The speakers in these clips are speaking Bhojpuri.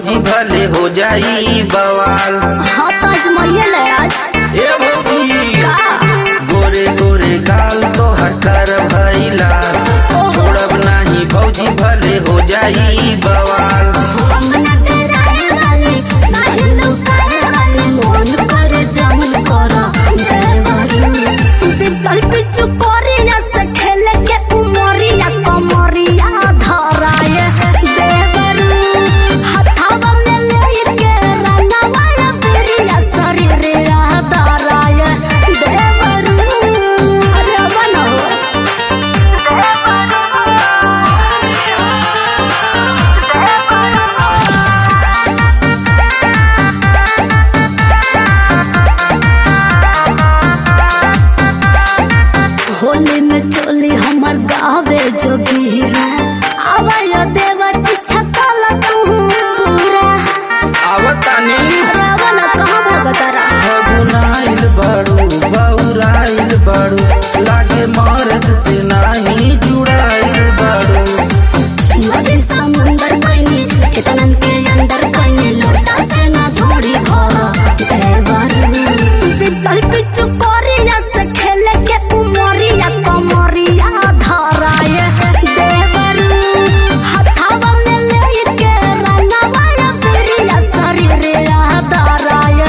भौजी भले हो जाई बवाल हाँ तो अजमाइए ले आज ए भौजी का गोरे गोरे गाल तो हटर भैला छोड़ब नाही भौजी भले हो जाई बवाल अंगना तेरा है वाली नाही लुकाए वाली मोन कर जामुन कर देवरू बिकल पिचु कोरिया से खेले के उमरिया कमरिया धराए देवरू हथावा में लेके रंगवा बिरिया शरीरिया धराए देवरू अरे बनो होली में चोली हमर गावे जोगीरा आवाय देवा किछा काला तू पूरा आवतानी रावण कहाँ भगतरा फगुनाइल बड़ू बौराइल बड़ू लागे मर्द से नाही जुड़ाइल बड़ू नदी समुंदर कइनी कितनन के अंदर कइनी लोटा से ना थोड़ी भरा देवरू बिकल पिचु कोरिया से खेले के उमरिया कमरिया धराए देवरू हथावा में लेके रंगवा बिरिया शरीरिया धराए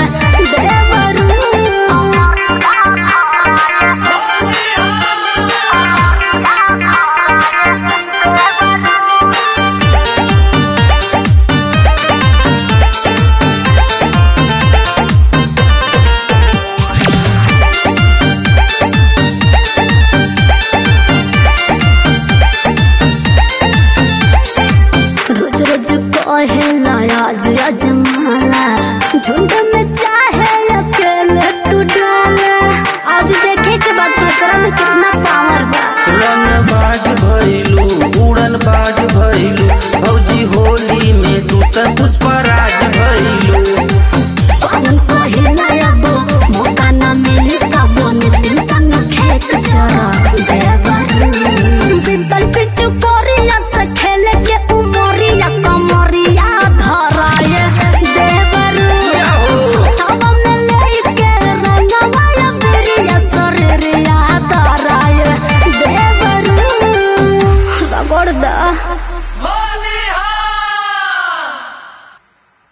रोज रोज कहेला आज अजमाला झुंड में चाहे अकेले तू डाला आज देखे के बाद तोरा में कितना पावर बा रन बाज भइलू उड़न बाज भइलू भौजी होली में तू त पुष्पराज भइलू पालन कहेला अब मौका ना मिली कबो नितिन संग खेत चरा देवरू बिकल पिचु कोरिया से खेले के उमरिया कमरिया धराए देवरू क्या हो हवा में लेके रंगवा बिरिया शरीरिया धराए देवरू रगड़ दा